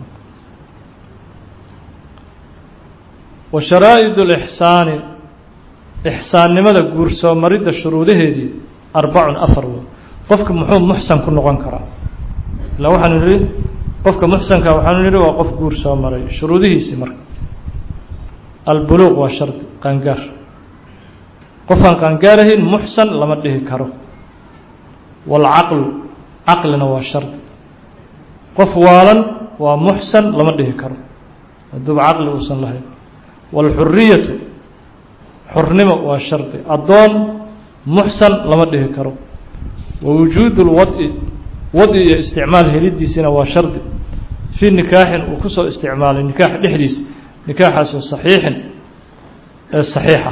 A: wa sharaa'id اlixsaani ixsaannimada guursoo maridda shuruudaheedii arbacun afar wey qofka muxuu muxsan ku noqon karaa ila waxaanu nihi qofka muxsanka waxaanu nihi waa qof guur soo maray shuruudihiisii marka albuluuq waa shardi qaangaar qofaan qaangaarahayn muxsan lama dhihi karo waalcaqlu caqlina waa shardi qof waalan waa muxsan lama dhihi karo hadduuba caqli uusan lahayn waalxuriyatu xurnimo waa shardi addoon muxsan lama dhihi karo wawujuudu lwad'i wadi iyo isticmaal helidiisina waa shardi fii nikaaxin uu kusoo isticmaalay nikaax dhexdiisa nikaaxaasoo saxiixin ee saxiixa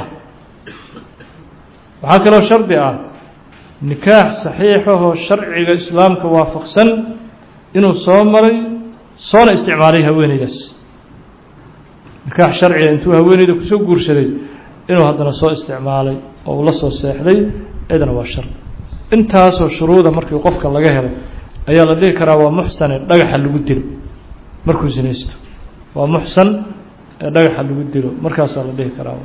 A: waxaa kaloo shardi ah nikaax saxiixahoo sharciga islaamka waafaqsan inuu soo maray soona isticmaalay haweeneydaas nikaax sharciga intuu haweeneyda kusoo guursaday inuu haddana soo isticmaalay oo uu la soo seexday cidana waa shardi intaasoo shuruuda markii qofka laga helo ayaa la dhihi karaa waa muxsane dhagaxa lagu dilo markuu sinaysto waa muxsan ee dhagaxa lagu dilo markaasaa la dhihi karaa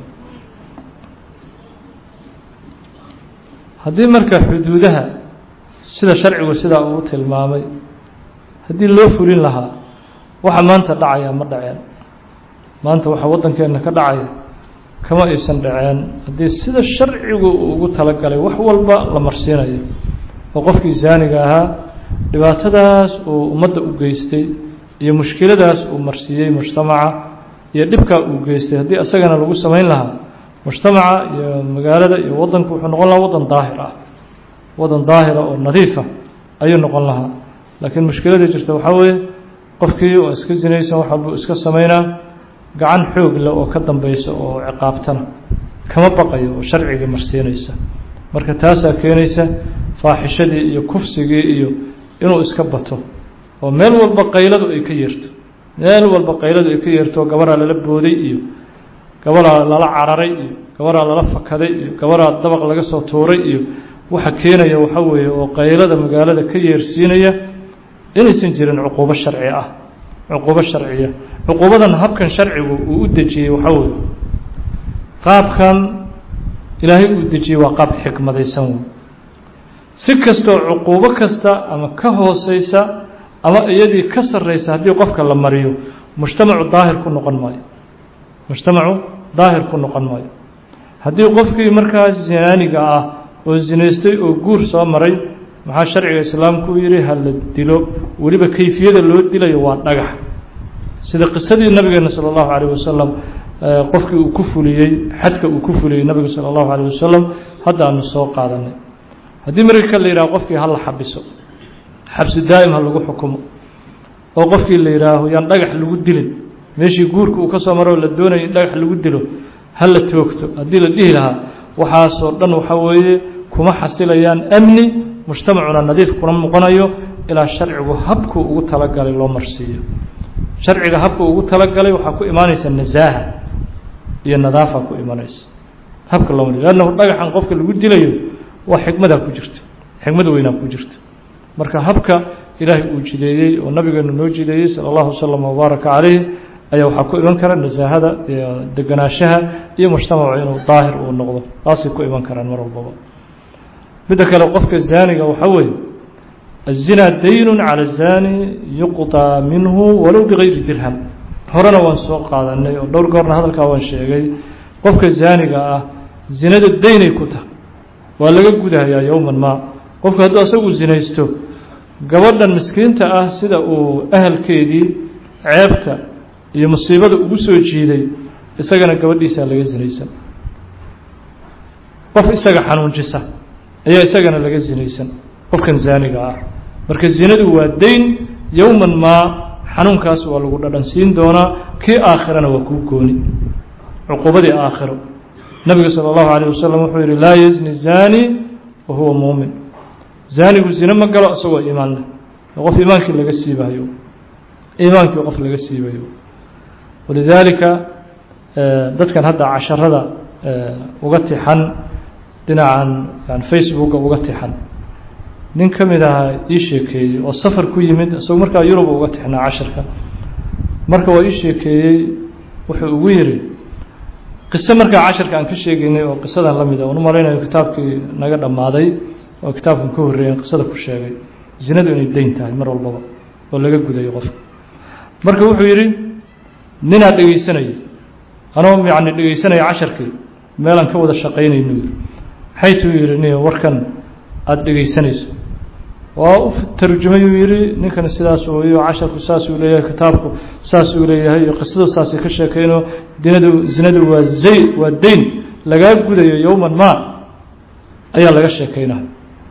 A: haddii marka xuduudaha sida sharcigu sidaa uu tilmaamay haddii loo fulin lahaa waxa maanta dhacaya ma dhaceen maanta waxa waddankeenna ka dhacaya kama aysan dhaceen haddii sida sharcigu uu ugu talagalay wax walba la marsiinayo oo qofkii zaaniga ahaa dhibaatadaas uu ummadda u geystay iyo mushkiladaas uu marsiiyey mujtamaca iyo dhibkaa uu geystay haddii isagana lagu samayn lahaa mujtamaca iyo magaalada iyo waddanku wuxuu noqon lahaa waddan daahir ah waddan daahira oo nadiifa ayuu noqon lahaa laakiin mushkiladii jirta waxaa weeye qofkii oo iska sinaysan wax walbuu iska samaynaa gacan xoog leh oo ka dambeysa oo ciqaabtana kama baqayo oo sharcigii marsiinaysa marka taasaa keenaysa faaxishadii iyo kufsigii iyo inuu iska bato oo meel walba qayladu ay ka yeerto meel walba qayladu ay ka yeerto gabaraa lala booday iyo gabaraa lala cararay iyo gabaraa lala fakaday iyo gabaraa dabaq laga soo tuuray iyo waxa keenaya waxa weeye oo qaylada magaalada ka yeersiinaya inaysan jirin cuquubo sharci ah cuquubo sharciya cuquubadan habkan sharcigu uu u dejiyey waxaa weeye qaabkan ilaahay uu dejiyey waa qaab xikmadaysan wey si kastoo cuquubo kasta ama ka hooseysa ama iyadii ka sarreysa haddii qofka la mariyo mujtamacu daahir ku noqon maayo mujtamacu daahir ku noqon maayo haddii qofkii markaas zinaaniga ah oo zinaystay oo guur soo maray maxaa sharciga islaamku u yihi ha la dilo weliba kayfiyada loo dilayo waa dhagax sida qisadii nabigeena salى اllahu عalيه wasalam qofkii uu ku fuliyey xadka uu ku fuliyey nabiga salى اllahu عalيه wasalam hadda aanu soo qaadanay haddii marka la yidhaho qofkii hala xabiso xabsi daa'im ha lagu xukumo oo qofkii la yidhaaho yaan dhagax lagu dilin meeshii guurka uu ka soo maro la doonayo in dhagax lagu dilo ha la toogto haddii la dhihi lahaa waxaasoo dhan waxa weeye kuma xasilayaan amni mujtamacuna nadiif kuna noqonayo ilaa sharcigu habkuu ugu talagalay loo marsiiyo sharciga habka ugu talagalay waxaa ku imaanaysa nasaaha iyo nadaafa ku imanaysa habka loo mariyo lannahu dhagaxan qofka lagu dilayo waa xikmadaa ku jirta xikmad weynaa ku jirta marka habka ilaahay uu jideeyey oo nabigeenu noo jideeyey sala allahu wasalam wabaaraka calayh ayaa waxaa ku iman kara nasaahada iyo deganaanshaha iyo mujtamacu inuu daahir uu noqdo taasay ku iman karaan mar walbaba midda kale qofka zaaniga waxaa weeye الزنا dayn calى الزاني yuqطىa minhu walow bغayri dirham horena waan soo qaadanay oo dhowr goorna hadalkaa waan sheegay qofka zaaniga ah zinada daynay ku tahay waa laga gudahayaa yowman maa qofku hadduu asagu zinaysto gabadhan miskiinta ah sida uu ahalkeedii ceebta iyo musiibada ugu soo jiiday isagana gabadhiisaa laga zinaysan qof isaga xanuunjisa ayaa isagana laga zinaysan qofkan zaaniga ah marka zinadu waa dayn yowman maa xanuunkaas waa lagu dhadhansiin doonaa kii aakhirana waa kuu gooni cuqubadii aakhiro nabiga salى اllahu عalيه wasalam wuxuu yihi laa yazni zani wa huwa muumin zaanigu zine ma galo isagoo iimaan leh qof iimaankii laga siibayo iimaankii qof laga siibayo walidaalika dadkan hadda casharada uga tixan dhinacan yani facebooka uga tixan nin ka mid ahaa ii sheekeeyey oo safar ku yimid isagoo markaa yurub uga tixnaa casharka marka waa ii sheekeeyey wuxuu ugu yidhi qiso markaa casharka aan ka sheegaynay oo qisadan la mida oon u malaynayo kitaabkii naga dhammaaday oo kitaabkan ka horreeyan qisada ku sheegay zinadu inay dayn tahay mar walbaba oo laga gudayo qofka marka wuxuu yidhi ninaa dhegaysanaya anoo yacni dhegaysanaya casharkii meelaan ka wada shaqaynaynu yidhi maxay tuu yidhi ni warkan aada dhegaysanayso waa u tarjumayuu yidhi ninkani sidaas ooyo casharku saasuu leeyahay kitaabku saasuu leeyahay iyo qisadu saasay ka sheekeyno dinadu zinadu waa zay waa dayn lagaa gudayo yowman ma ayaa laga sheekeynaya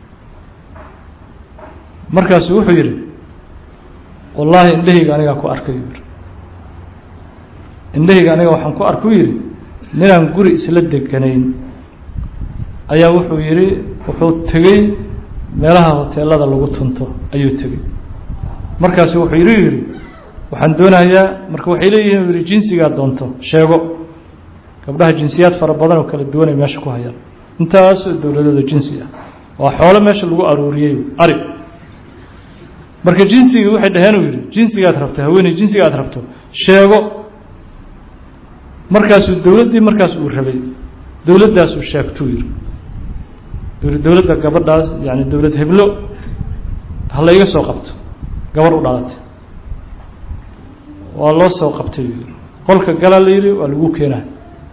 A: markaasu wuxuu yidhi wallaahi indhahayga anigaa ku arkay yuu yidhi indhahayga aniga waxaan ku arku yidhi ninaan guri isla deganayn ayaa wuxuu yidhi wuxuu tegey meelaha hoteelada lagu tunto ayuu tegey markaasu wuxuu yidhi yidhi waxaan doonayaa marka waxay leeyihin yidhi jinsigaa doonto sheego gabdhaha jinsiyaad fara badan oo kala duwanay meesha ku hayaan intaasoo dowladooda jinsi ah waa xoolo meesha lagu aruuriyey ari marka jinsigii waxay dhaheen uu yidhi jinsigaad rabto haweeney jinsiga aad rabto sheego markaasuu dowladdii markaas uu rabay dowladdaasuu sheegtuu yidhi yidhi dowladda gabadhaas yani dowlad heblo ha layga soo qabto gabarh u dhalatay waa loo soo qabtay yuu yidhi qolka galaa la yidhi waa lagu keenaa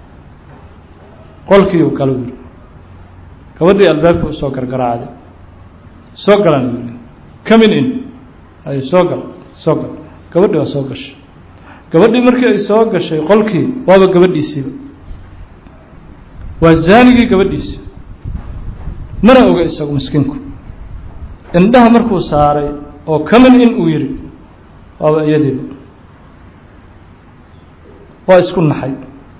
A: qolkiiu galo yidhi gabadhii albaabka u soo gargaraacday soo galan yidhi comin in ay soo gal soo gal gabadhii waa soo gashay gabadhii markii ay soo gashay qolkii waaba gabadhiisiiba waa zaanigii gabadhiisi mana oga isagu miskiinku indhaha markuu saaray oo comin in uu yidhi waaba iyadiiba waa isku naxay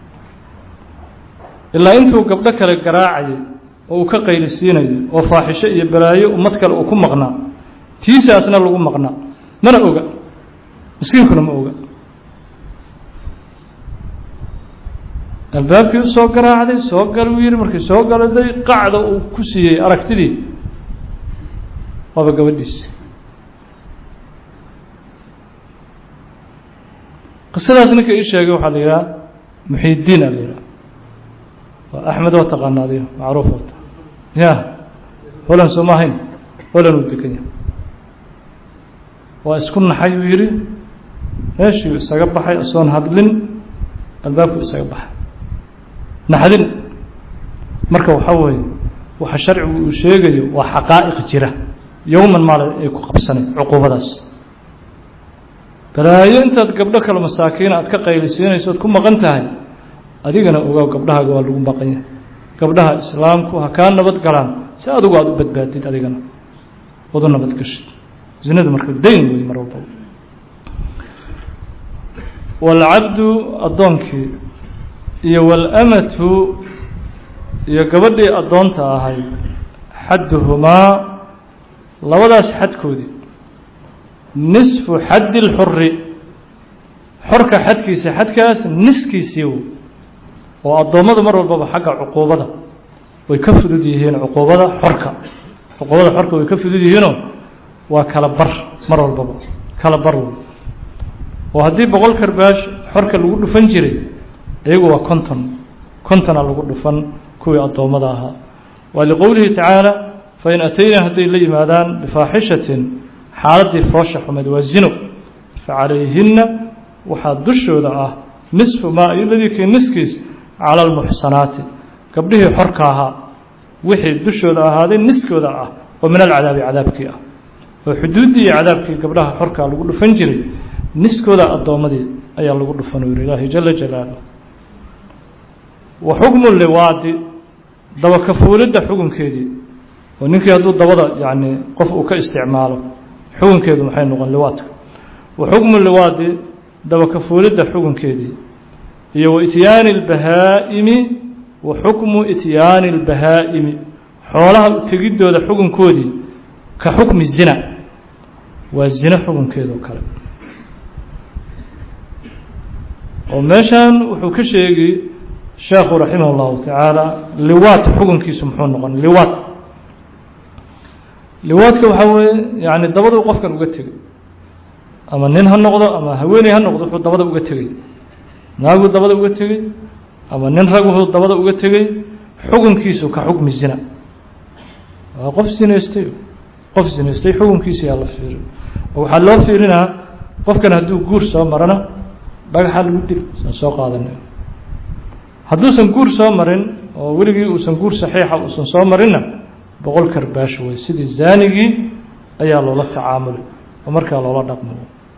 A: ilaa intuu gabdho kale garaacayay oo uu ka qaylisiinayo oo faaxisho iyo balaayo ummad kale uu ku maqnaa tiisaasna lagu maqnaa mana oga miskiinkuna ma oga albaabkii usoo garaacday soo gal uu yidhi markii soo galaday qacda uu ku siiyey aragtidii waaba gabadhiisi qisadaas ninka ii sheegay waxaa la yidhaha muxiidiin a la yidhaha waa axmed oo taqaana adiga macruuf ota ya holan sooma ahayn holan uu degan yahay waa isku naxay uu yidhi meeshii isaga baxay asoon hadlin albaabku isaga baxay naxdin marka waxaa weeye waxa sharcigu uu sheegayo waa xaqaa'iq jira yowman maal ay ku qabsanay cuquubadaas balaayo intaad gabdho kale masaakiina aad ka qaylisiinayso oad ku maqan tahay adigana ogow gabdhahaaga waa lagu maqan yahay gabdhaha islaamku ha kaa nabad galaan si adigu aada u badbaadid adigana ood u nabad gashid zinadu marka dayn wey mar walba waalcabdu addoonkii iyo waalamatu iyo gabadhii addoonta ahayd xadduhumaa labadaas xadkoodii nisfu xaddi lxuri xorka xadkiisa xadkaas niskiisii oo addoommadu mar walbaba xagga cuquubada way ka fudud yihiin cuquubada xorka cuquubada xorka way ka fudud yihiinoo waa kala bar mar walbaba kala bar wey oo haddii boqol karbaash xorka lagu dhufan jiray iyagu waa konton kontona lagu dhufan kuwii addoommada ahaa waa liqowlihi tacaala fain ataynaa hadday la yimaadaan bifaaxishatin xaaladdii foosha xumeed waa zino facalayhinna waxaa dushooda ah nisfu maa iyo ladii kii niskiis cala almuxsanaati gabdhihii xorka ahaa wixii dushooda ahaaday niskooda ah oo min alcadaabi cadaabkii ah oo xuduuddii iyo cadaabkii gabdhaha xorkaa lagu dhufan jiray niskooda addoommadii ayaa lagu dhufan u yihi ilaahi jala jalaaluh wa xukmu liwaadi dabakafuulidda xukunkeedii oo ninkii hadduu dabada yacni qof uu ka isticmaalo xukunkeedu maxay noqon liwaadka wa xukmu liwaadi dabakafuulidda xukunkeedii iyo wa ityaani اlbahaa'imi wa xukmu ityaani اlbahaa'imi xoolaha tegiddooda xukunkoodii ka xukmi zina waa zina xukunkeedoo kale oo meeshan wuxuu ka sheegi sheekhu raximah اllahu tacaala liwaad xukunkiisu muxuu noqon liwaad liwaadka waxaa weeye yani dabaduu qofkan uga tegay ama nin ha noqdo ama haweeney ha noqdo wuxuu dabada uga tegey naaguu dabada uga tegey ama nin rag wuxuu dabada uga tegey xukunkiisu ka xukmi zina waa qof zinaystay qof zinaystay xukunkiisa yaa la fiiri oo waxaa loo fiirinaa qofkan hadduu guur soo marana dhagaxa lagu dil saan soo qaadanay hadduusan guur soo marin oo weligii uusan guur saxiixa uusan soo marinna boqol karbaash wey sidii zaanigii ayaa loola tacaamulay oo markaa loola dhaqmo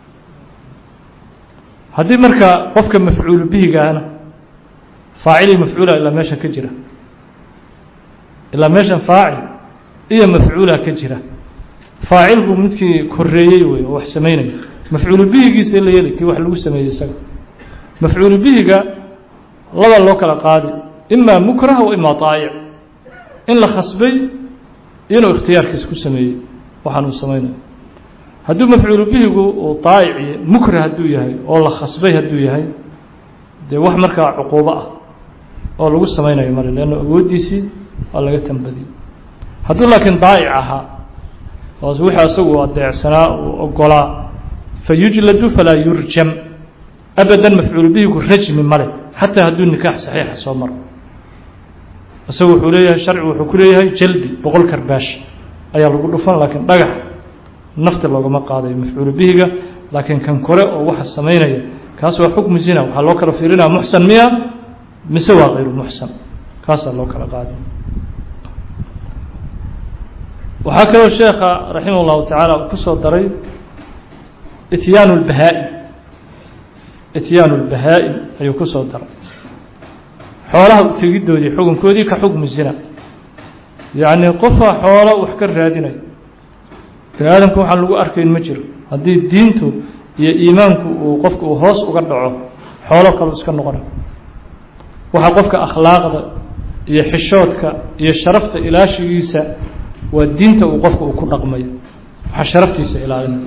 A: haddii markaa qofka mafcuulu bihigaana faacilii mafcuula ilaa meeshan ka jira ilaa meeshan faacil iyo mafcuula ka jira faacilku midkii koreeyey wey oo wax sameynaya mafcuulu bihigiisa la yeli kii wax lagu sameeyey isaga mafcuulu bihiga laba loo kala qaadi imaa mukrah wa imaa daayic in la khasbay inuu ikhtiyaarkiisa ku sameeyey waxaan uu sameynayo hadduu mafcuulu bihigu uu daayici mukrah hadduu yahay oo la khasbay hadduu yahay dee wax markaa cuquubo ah oo lagu sameynayo male leanna awooddiisii waa laga tambadiyey hadduu laakiin daa'ic ahaa oo wixii asagu adeecsanaa uu ogolaa fa yujladu falaa yurjam abadan mafcuulu bihigu rajmi male xataa hadduu nikaax saxiixa soo maro isagu wuxuu leeyahay sharcigu wuxuu ku leeyahay jaldi boqol karbaash ayaa lagu dhufan laakiin dhagax nafti loogama qaadayo mafcuulu bihiga laakiin kan kore oo waxa samaynaya kaas waa xukmu zina waxaa loo kala fiirinaya muxsan miya mise waa kayru muxsan kaasaa loo kala qaaday waxaa kaloo sheekha raximah اllahu tacaala uu ku soo daray ityaanu اlbahaa-im ityaanu اlbahaa-im ayuu ku soo daray xoolaha utegidoodii xukunkoodii ka xukmi zina yacni qofaa xoolo wax ka raadinaya bani aadamka waxaan lagu arkayn ma jiro haddii diintu iyo iimaanku uu qofka uu hoos uga dhaco xoolo kaleu iska noqona waxaa qofka akhlaaqda iyo xishoodka iyo sharafta ilaashigiisa waa diinta uu qofka uu ku dhaqmayo waxaa sharaftiisa ilaalinaya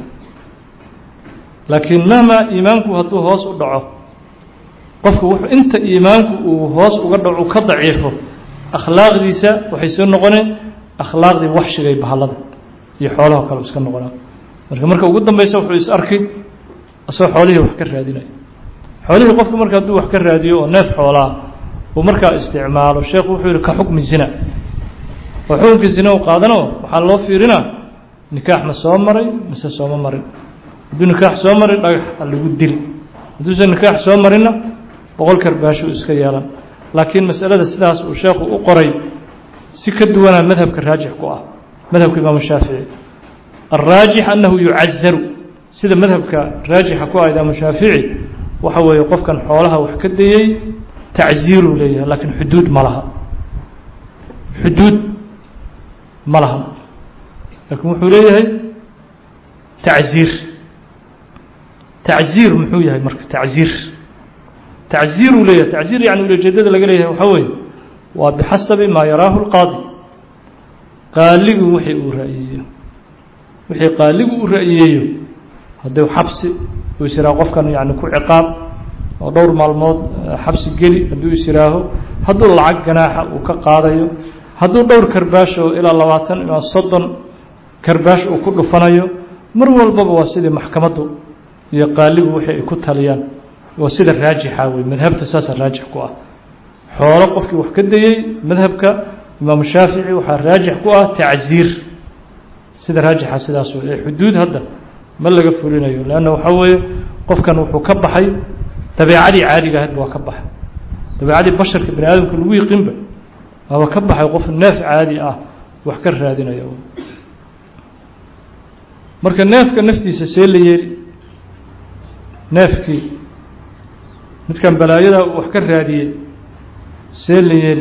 A: laakiin mahmaa iimaanku hadduu hoos u dhaco qofku wuxuu inta iimaanku uu hoos uga dhaco ka daciifo akhlaaqdiisa waxay soo noqoneen akhlaaqdii waxshigay bahallada iyo xoolaha kale iska noqonaa marka marka ugu dambeysa wuxuu is arkay asagoo xoolihii wax ka raadinaya xoolihii qofku marka hadduu wax ka raadiyo oo neef xoolaa uu markaa isticmaalo sheekhu wuxuu yihi ka xukmi zina oo xukunkii zina u qaadano waxaa loo fiirinaa nikaax ma soo maray mise sooma marin hadduu nikaax soo marin dhagax ha lagu dili hadduusan nikaax soo marinna boqol karbaashuu iska yeelan laakiin masalada sidaas uu sheekhu u qoray si ka duwanaa madhabka raajix ku ah madhabka imaamu shaafici alraajix annahu yucazaru sida madhabka raajixa ku ah imaamu shaafici waxa weeye qofkan xoolaha wax ka dayey tacziiruu leeyahay laakiin xuduud ma laha xuduud ma laha laakiin wuxuu leeyahay tacziir tacziir muxuu yahay marka tacziir tacziiruu leeyahay tacziir yani ulajeedada laga leeyahay waxaa weeye waa bixasabi maa yaraahu lqaadi qaaligu wixii uu ra'yeeyo wixii qaaligu uu ra'yeeyo hadduu xabsi uu is yihaaho qofkan yani ku ciqaab oo dhowr maalmood xabsi geli hadduu is yihaaho hadduu lacag ganaaxa uu ka qaadayo hadduu dhowr karbaash oo ilaa labaatan ilaa soddon karbaash uu ku dhufanayo mar walbaba waa sidii maxkamaddu iyo qaaligu wixii ay ku taliyaan waa sida raajixa wey madhabta saasa raajix ku ah xoolo qofkii wax ka dayey madhabka imaamu shaafici waxaa raajix ku ah tacziir sida raajixa sidaas wey ee xuduud hadda ma laga fulinayo leanna waxaa weeye qofkan wuxuu ka baxay dabeicadii caadiga ahayd waa ka baxay dabeecadii basharka bani aadamka lagu yiqinba waaba ka baxay qof neef caadi ah wax ka raadinaya marka neefka naftiisa see la yeeli neefkii midkan balaayada wax ka raadiyey see la yeeli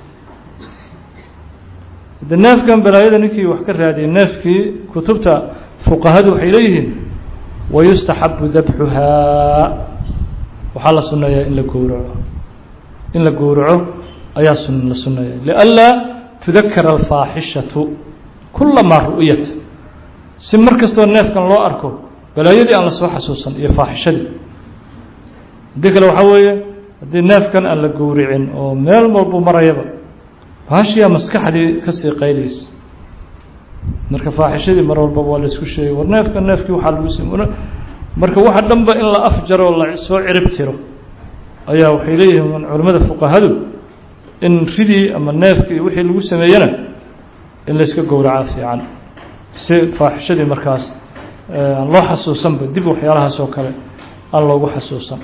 A: de neefkan balaayada ninkii wax ka raadiyey neefkii kutubta fuqahadu waxay leeyihiin wayustaxabu dabxuhaa waxaa la sunneeyaa in la gowraco in la gowraco ayaa sun la sunneeya lianlaa tudakara alfaaxishatu kulamaa ru'yat si mar kastoo neefkan loo arko balaayadii aan lasoo xasuusan iyo faaxishadii haddii kale waxaa weeye haddii neefkan aan la gowricin oo meel walbu marayaba baashiyaa maskaxdii kasii qayleysa marka faaxishadii mar walbaba waa la isku sheegay war neefka neefkii waxaa lagu sim marka waxa dhanba in la afjaro la soo cirib tiro ayaa waxay leeyihiin culimmada fuqahadu in ridii ama neefkii wixii lagu sameeyena in layska gowracaa fiican si faaxishadii markaas aan loo xasuusanba dib waxyaalahaas oo kale aan loogu xasuusan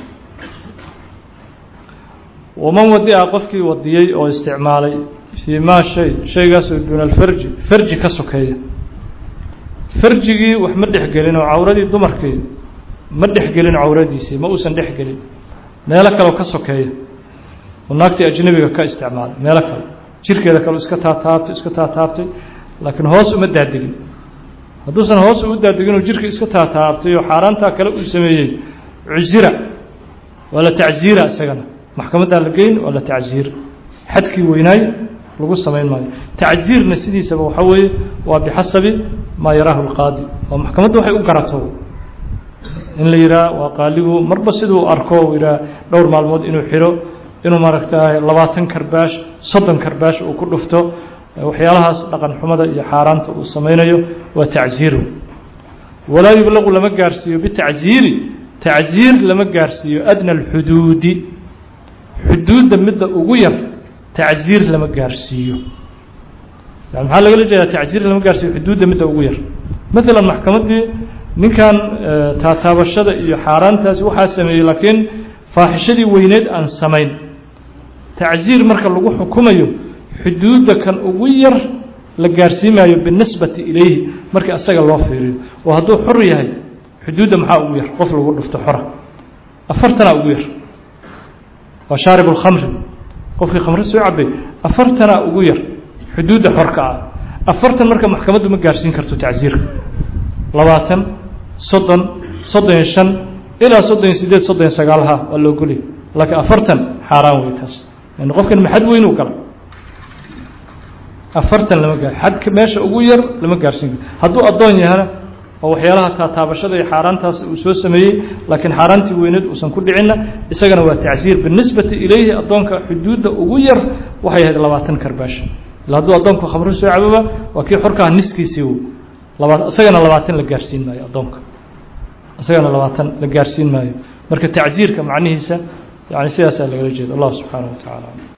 A: waman wadi-a qofkii wadiyey oo isticmaalay fii maa shay shaygaasoo duuna alfarji farji ka sokeeya farjigii wax ma dhexgelin oo cawradii dumarkii ma dhexgelin cawradiisii ma uusan dhexgelin meelo kaleo ka sokeeya oo naagtii ajnabiga ka isticmaalay meelo kale jirkeeda kale iska taataabtay iska taataabtay laakiin hoos uma daadegin hadduusan hoos u daadegin oo jirka iska taataabtay oo xaaraantaa kale uu sameeyey cusira waa la tacziira isagana maxkamaddaa la geyn waa la tacziir xadkii weynaay lagu samayn maayo tacziirna sidiisaba waxaa weeye waa bixasabi maa yaraahu lqaadi oo maxkamadda waxay u garato in la yidhaha waa qaaligu marba siduu arko u yidhaha dhowr maalmood inuu xiro inuu maaragtay labaatan karbaash soddon karbaash uu ku dhufto waxyaalahaas dhaqan xumada iyo xaaraanta uu samaynayo waa tacziiru walaa yublaqu lama gaarsiiyo bitacziiri tacziir lama gaarsiiyo adna alxuduudi xuduudda midda ugu yar tacziir lama gaarsiiyo yani maxaa lagala jeedaa tacziir lama gaarsiiyo xuduudda midda ugu yar maalan maxkamaddii ninkan taataabashada iyo xaaraantaasi waxaa sameeyey laakiin faaxishadii weyneed aan samayn tacziir marka lagu xukumayo xuduudda kan ugu yar la gaarsiimaayo binisbati ilayhi markii asaga loo fiiriyo oo hadduu xor yahay xuduudda maxaa ugu yar qof lagu dhufto xora afartanaa ugu yar waa shaarib اlkhamri qofkii khamre soo cabay afartanaa ugu yar xuduudda xorka ah afartan marka maxkamaddu ma gaarsiin karto tacziirka labaatan soddon soddon iyo shan ilaa soddon iyo sideed soddon iyo sagaalha waa la ogolya laakiin afartan xaaraan wey taas yani qofkan maxad weynuu gala afartan lama gaar xadka meesha ugu yar lama gaarsiin karo hadduu addoon yahana oo waxyaalaha taataabashada iyo xaaraantaas uu soo sameeyey laakiin xaaraantii weyneed uusan ku dhicinna isagana waa tacsiir binisbati ilayhi addoonka xuduudda ugu yar waxay ahayd labaatan karbaash ila hadduu addoonku khamro soo cababa waa kii xorkaha niskiisii laba isagana labaatan la gaarsiin maayo addoonka isagana labaatan la gaarsiin maayo marka tacsiirka macnihiisa yani sidaasaa lagala jeeda allah subxaanaه wa tacaala